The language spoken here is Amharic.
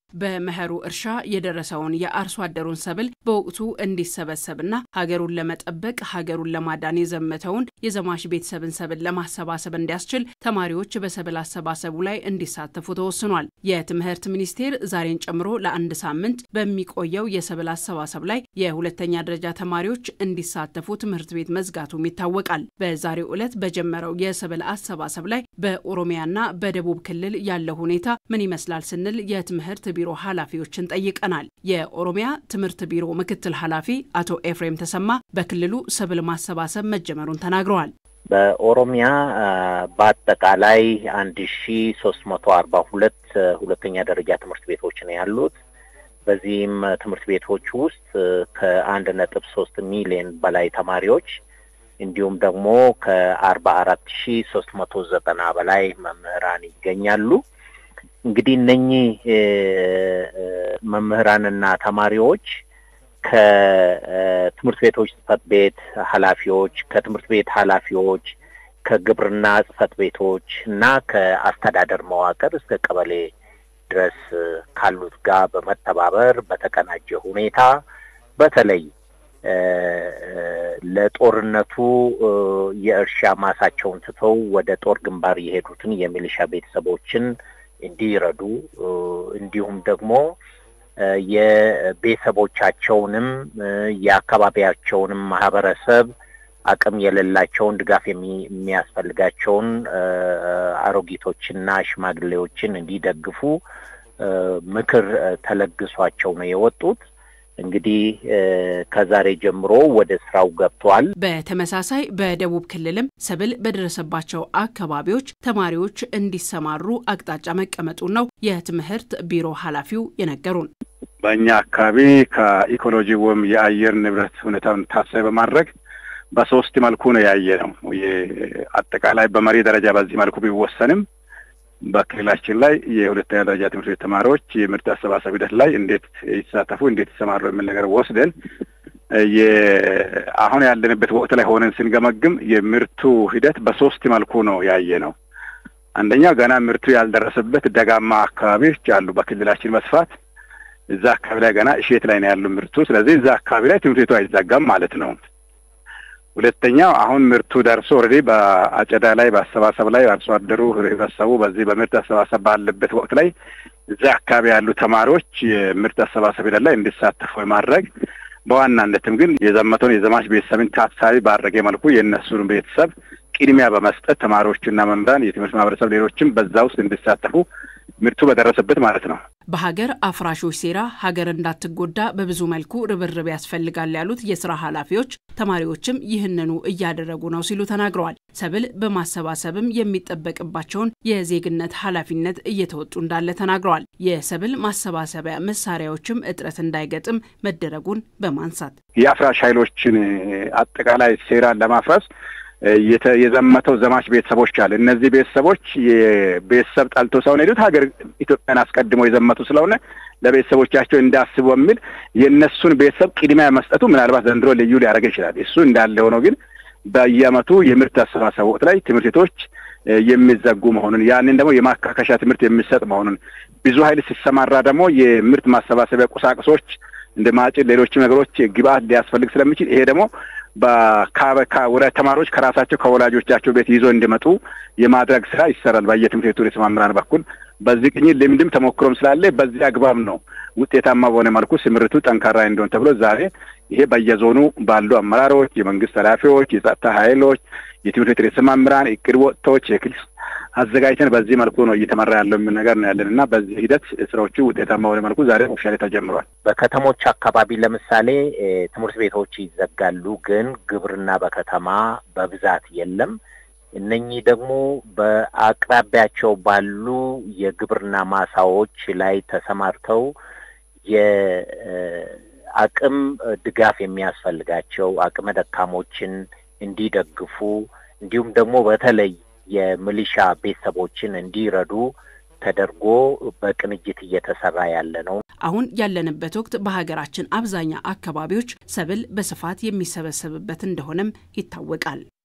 በመኸሩ እርሻ የደረሰውን የአርሶ አደሩን ሰብል በወቅቱ እንዲሰበሰብና ሀገሩን ለመጠበቅ ሀገሩን ለማዳን የዘመተውን የዘማች ቤተሰብን ሰብል ለማሰባሰብ እንዲያስችል ተማሪዎች በሰብል አሰባሰቡ ላይ እንዲሳተፉ ተወስኗል። የትምህርት ሚኒስቴር ዛሬን ጨምሮ ለአንድ ሳምንት በሚቆየው የሰብል አሰባሰብ ላይ የሁለተኛ ደረጃ ተማሪዎች እንዲሳተፉ ትምህርት ቤት መዝጋቱም ይታወቃል። በዛሬው ዕለት በጀመረው የሰብል አሰባሰብ ላይ በኦሮሚያና በደቡብ ክልል ያለው ሁኔታ ምን ይመስላል ስንል የትምህርት ቢሮ ኃላፊዎችን ጠይቀናል። የኦሮሚያ ትምህርት ቢሮ ምክትል ኃላፊ አቶ ኤፍሬም ተሰማ በክልሉ ሰብል ማሰባሰብ መጀመሩን ተናግረዋል። በኦሮሚያ በአጠቃላይ አንድ ሺ ሶስት መቶ አርባ ሁለት ሁለተኛ ደረጃ ትምህርት ቤቶች ነው ያሉት። በዚህም ትምህርት ቤቶች ውስጥ ከአንድ ነጥብ ሶስት ሚሊዮን በላይ ተማሪዎች እንዲሁም ደግሞ ከአርባ አራት ሺ ሶስት መቶ ዘጠና በላይ መምህራን ይገኛሉ። እንግዲህ እነኚህ መምህራንና ተማሪዎች ከትምህርት ቤቶች ጽህፈት ቤት ኃላፊዎች፣ ከትምህርት ቤት ኃላፊዎች፣ ከግብርና ጽህፈት ቤቶች እና ከአስተዳደር መዋቅር እስከ ቀበሌ ድረስ ካሉት ጋር በመተባበር በተቀናጀ ሁኔታ በተለይ ለጦርነቱ የእርሻ ማሳቸውን ትተው ወደ ጦር ግንባር የሄዱትን የሚሊሻ ቤተሰቦችን እንዲረዱ እንዲሁም ደግሞ የቤተሰቦቻቸውንም የአካባቢያቸውንም ማህበረሰብ አቅም የሌላቸውን ድጋፍ የሚያስፈልጋቸውን አሮጊቶችና ሽማግሌዎችን እንዲደግፉ ምክር ተለግሷቸው ነው የወጡት። እንግዲህ ከዛሬ ጀምሮ ወደ ስራው ገብቷል። በተመሳሳይ በደቡብ ክልልም ሰብል በደረሰባቸው አካባቢዎች ተማሪዎች እንዲሰማሩ አቅጣጫ መቀመጡን ነው የትምህርት ቢሮ ኃላፊው የነገሩን። በእኛ አካባቢ ከኢኮሎጂ ወይም የአየር ንብረት ሁኔታውን ታሳቢ በማድረግ በሶስት መልኩ ነው ያየ ነው። አጠቃላይ በመሪ ደረጃ በዚህ መልኩ ቢወሰንም በክልላችን ላይ የሁለተኛ ደረጃ ትምህርት ቤት ተማሪዎች የምርት አሰባሰብ ሂደት ላይ እንዴት ይሳተፉ፣ እንዴት ይሰማሩ የሚል ነገር ወስደን አሁን ያለንበት ወቅት ላይ ሆነን ስንገመግም የምርቱ ሂደት በሶስት መልኩ ነው ያየ ነው። አንደኛው ገና ምርቱ ያልደረሰበት ደጋማ አካባቢዎች አሉ በክልላችን በስፋት እዛ አካባቢ ላይ ገና እሼት ላይ ነው ያሉ ምርቱ። ስለዚህ እዛ አካባቢ ላይ ትምህርት ቤቱ አይዘጋም ማለት ነው። ሁለተኛው አሁን ምርቱ ደርሶ ኦልሬዲ በአጨዳ ላይ በአሰባሰብ ላይ አርሶ አደሩ ህብረተሰቡ በዚህ በምርት አሰባሰብ ባለበት ወቅት ላይ እዛ አካባቢ ያሉ ተማሪዎች የምርት አሰባሰብ ሂደት ላይ እንዲሳተፉ የማድረግ በዋናነትም ግን የዘመተውን የዘማች ቤተሰብን ታሳቢ ባደረገ መልኩ የእነሱን ቤተሰብ ቅድሚያ በመስጠት ተማሪዎቹና መምህራን፣ የትምህርት ማህበረሰብ ሌሎችም በዛ ውስጥ እንዲሳተፉ ምርቱ በደረሰበት ማለት ነው። በሀገር አፍራሾች ሴራ ሀገር እንዳትጎዳ በብዙ መልኩ ርብርብ ያስፈልጋል ያሉት የስራ ኃላፊዎች ተማሪዎችም ይህንኑ እያደረጉ ነው ሲሉ ተናግረዋል። ሰብል በማሰባሰብም የሚጠበቅባቸውን የዜግነት ኃላፊነት እየተወጡ እንዳለ ተናግረዋል። የሰብል ማሰባሰቢያ መሳሪያዎችም እጥረት እንዳይገጥም መደረጉን በማንሳት የአፍራሽ ኃይሎችን አጠቃላይ ሴራን ለማፍረስ የዘመተው ዘማች ቤተሰቦች አለ። እነዚህ ቤተሰቦች የቤተሰብ ጠልቶ ሳይሆን ሄዱት ሀገር ኢትዮጵያን አስቀድሞ የዘመቱ ስለሆነ ለቤተሰቦቻቸው እንዳስቡ የሚል የእነሱን ቤተሰብ ቅድሚያ መስጠቱ ምናልባት ዘንድሮ ልዩ ሊያደርግ ይችላል። እሱ እንዳለ ሆነው ግን በየዓመቱ የምርት አሰባሰብ ወቅት ላይ ትምህርት ቤቶች የሚዘጉ መሆኑን ያንን ደግሞ የማካከሻ ትምህርት የሚሰጥ መሆኑን ብዙ ኃይል ሲሰማራ ደግሞ የምርት ማሰባሰቢያ ቁሳቁሶች እንደ ማጭድ፣ ሌሎችም ነገሮች ግብአት ሊያስፈልግ ስለሚችል ይሄ ደግሞ ወደ ተማሪዎች ከራሳቸው ከወላጆቻቸው ቤት ይዞ እንዲመጡ የማድረግ ስራ ይሰራል። በየትምህርት ቤቱ ርዕሰ መምህራን በኩል በዚህ ቅኝት ልምድም ተሞክሮም ስላለ በዚህ አግባብ ነው ውጤታማ በሆነ መልኩ ስምርቱ ጠንካራ እንዲሆን ተብሎ ዛሬ ይሄ በየዞኑ ባሉ አመራሮች፣ የመንግስት ኃላፊዎች፣ የጸጥታ ኃይሎች፣ የትምህርት ቤት ርዕሰ መምህራን እቅድ ወጥቶች የክልል አዘጋጅተን በዚህ መልኩ ነው እየተመራ ያለው የሚል ነገር ነው ያለን እና በዚህ ሂደት ስራዎቹ ውጤታማ በሆነ መልኩ ዛሬ ኦፊሻሊ ተጀምሯል። በከተሞች አካባቢ ለምሳሌ ትምህርት ቤቶች ይዘጋሉ፣ ግን ግብርና በከተማ በብዛት የለም። እነኚህ ደግሞ በአቅራቢያቸው ባሉ የግብርና ማሳዎች ላይ ተሰማርተው የአቅም ድጋፍ የሚያስፈልጋቸው አቅመ ደካሞችን እንዲደግፉ እንዲሁም ደግሞ በተለይ የሚሊሻ ቤተሰቦችን እንዲረዱ ተደርጎ በቅንጅት እየተሰራ ያለ ነው። አሁን ያለንበት ወቅት በሀገራችን አብዛኛ አካባቢዎች ሰብል በስፋት የሚሰበሰብበት እንደሆነም ይታወቃል።